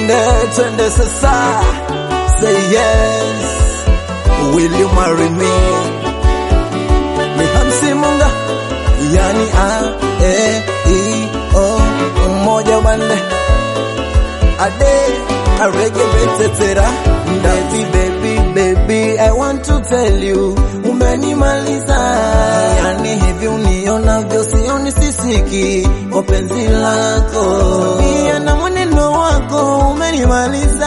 twende twende sasa say yes will you marry me ni hamsi munga yani a e i o umoja bande ade aregebetetera baby baby baby i want to tell you umenimaliza yani hivi unionavyo sioni sisiki kwa penzi lako pia na mwenendo wako umenimaliza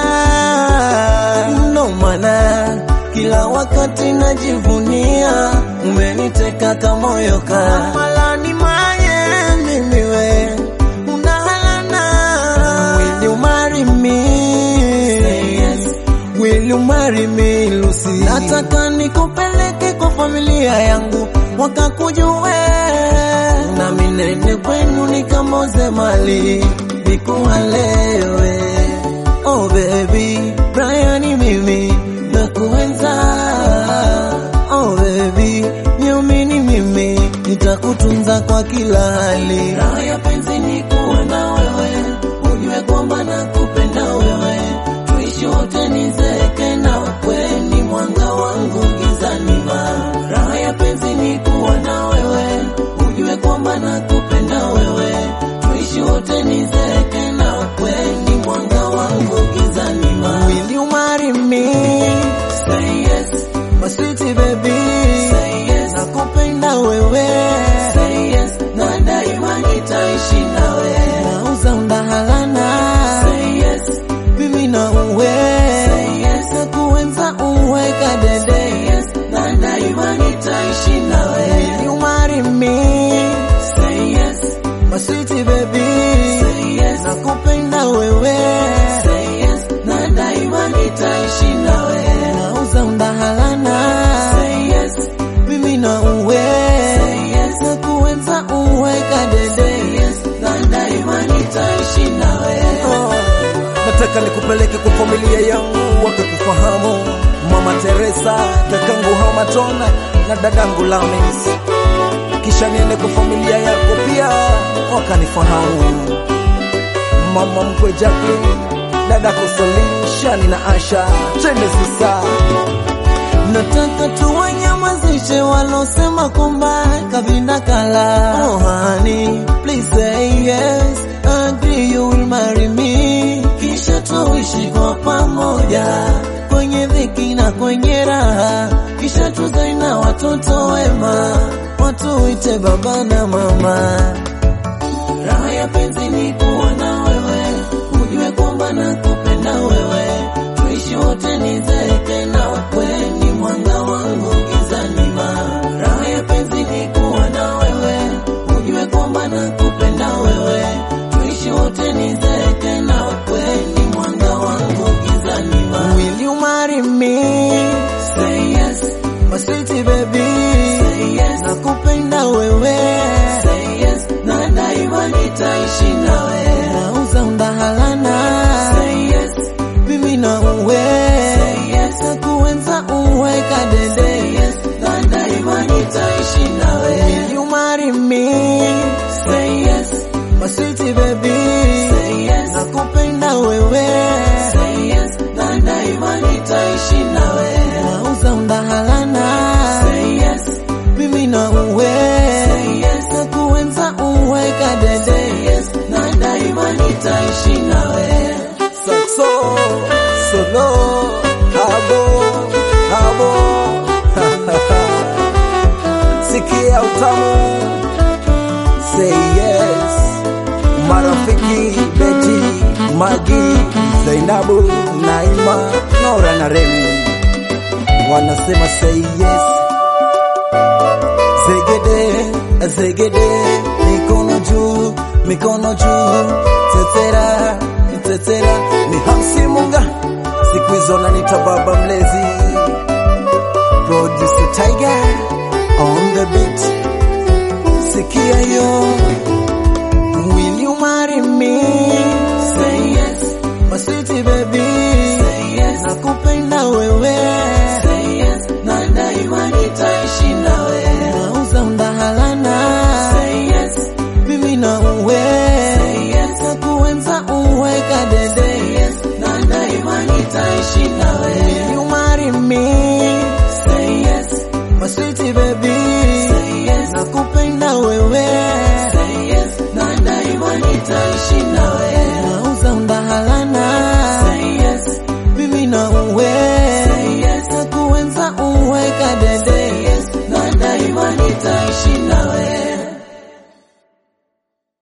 ndo maana kila wakati najivunia umeniteka kamoyo ka malani maye mimiwe unahalana will you marry me Say yes. Will you marry me Lucy? Nataka nikupeleke kwa familia yangu wakakujue, na minene kwenu nikamoze mali nikuhalewe. Oh baby, Brian mimi nakuenza. Oh baby, niamini mimi nitakutunza kwa kila hali. Raha ya penzi ni kuwa na wewe, ujue kwamba nakupenda wewe tuishi wote nizeke na kweni mwanga wangu gizani ma raha ya penzi ni kuwa na wewe ujue kwamba nakupenda wewe tuishi wote nizeke na kweni mwanga wangu gizani ma will you marry me say yes my sweet baby say yes nakupenda wewe say yes na daima nitaishi nawe nauza undahalana say yes mimi na uwe yes. na kuenza uwe kadede yes. na daima nitaishi nawe Will you marry me say yes my sweet baby say yes nakupenda wewe say yes na daima nitaishi nawe nauza undahalana say yes mimi na uwe yes. na kuenza uwe kadede yes. na daima nitaishi nawe oh. Nataka nikupeleke kwa familia yangu wakakufahamu, Mama Teresa, kakangu Hamatona na dadangu Lamis, kisha niende kwa familia yako pia wakanifahamu, mama mkwe Jacqueline, dadako Salim, Shani na Asha. Twende sasa, nataka tuwanyamazishe walosema kwamba kavinda kala. Oh honey, please say yes, agree you will marry me, kisha tuishi kwa pamoja kwenye dhiki na kwenye raha, kisha tuzae na watoto wema, watuite baba na mama. Raha ya penzi ni kuwa na wewe, ujue kwamba nakupenda wewe, tuishi wote nizeke na kweni mwanga wangu gizani ma. Raha ya penzi ni kuwa na wewe, ujue kwamba nakupenda wewe, tuishi wote nizeke na kweni mwanga wangu gizani ma. Will you marry me? Say yes, my sweet baby. Say yes, nakupenda wewe. Say yes, na daima nitaishi nawe. Nauza undahalana. Say yes, mimi na uwe. Say yes, nakuenza uwe kadede. Say yes, na daima nitaishi nawe. Will you marry me? Say yes, my sweet baby. Say yes, nakupenda wewe. Say yes, na daima nitaishi nawe. Nauza undahalana. Say yes, mimi na uwe. Say yes, nakuenza uwe kadede. Say yes, na daima nitaishi nawe. Saxo, solo, habo, habo. Sikia utamu. Say yes. Marafiki Beti, Magi, Zainabu, Naima, Nora na Remi wanasema say yes. Zegede, zegede, mikono juu, mikono juu, tetera, tetera, ni Hamsi Munga, siku hizo nanita baba mlezi, producer Tiger on the beat, sikia yo